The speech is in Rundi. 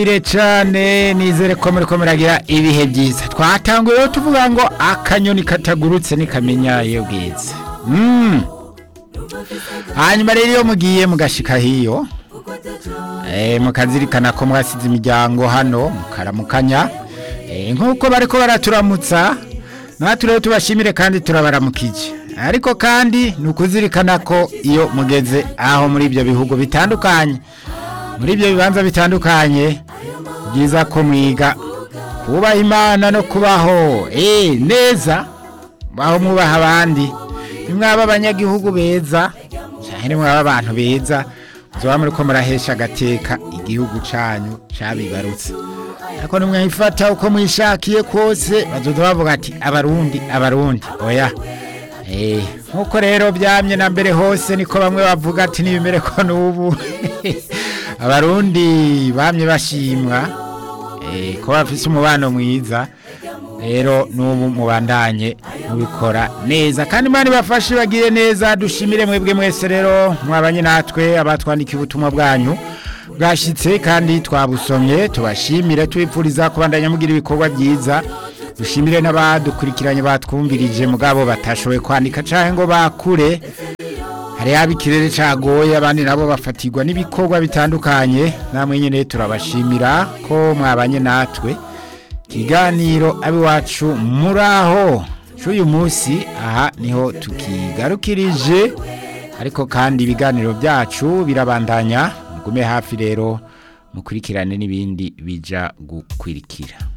ire cyane nizere ko muri ko muragira ibihe byiza twatanguye rero tuvuga ngo akanyoni katagurutse nikamenya iyo bwiza Mm. hanyuma rero iyo mugiye mugashika hiyo eh, mukazirikana ko mwasize imiryango hano mukaramukanya eh, nk'uko bariko baraturamutsa natwe rero tubashimire kandi turabaramukije ariko kandi ni ukuzirikana ko iyo mugeze aho muri ibyo bihugu bitandukanye muri ibyo bibanza bitandukanye byiza ko mwiga kubaha imana no kubaho eh neza baho mwubaha abandi nimwaba abanyagihugu beza cyane nimwaba abantu beza muzoba muri ko murahesha agateka igihugu canyu cabibarutse ariko nimwayifata uko mwishakiye kose bazoza bavuga ati abarundi abarundi oya Eh, nkuko rero byamye na mbere hose niko bamwe bavuga ati nibimere ko n'ubu abarundi bamye bashimwa eh, ko bafise umubano mwiza rero n'ubu mubandanye mubikora neza kandi imana ibafashe bagire neza dushimire mwebwe mwese rero mwabanye natwe abatwandikiye ubutumwa bwanyu bwashitse kandi twabusomye tubashimire tubipfuriza kubandanya mugira ibikorwa byiza dushimire n'abadukurikiranye batwumvirije mugabo batashoboye kwandika canke ngo bakure hari yaba ikirere cagoye abandi nabo bafatirwa n'ibikorwa bitandukanye namwe nyene turabashimira ko mwabanye natwe ikiganiro abiwacu muraho c'uyu munsi aha niho tukigarukirije ariko kandi ibiganiro byacu birabandanya mugume hafi rero mukurikirane n'ibindi bija gukwirikira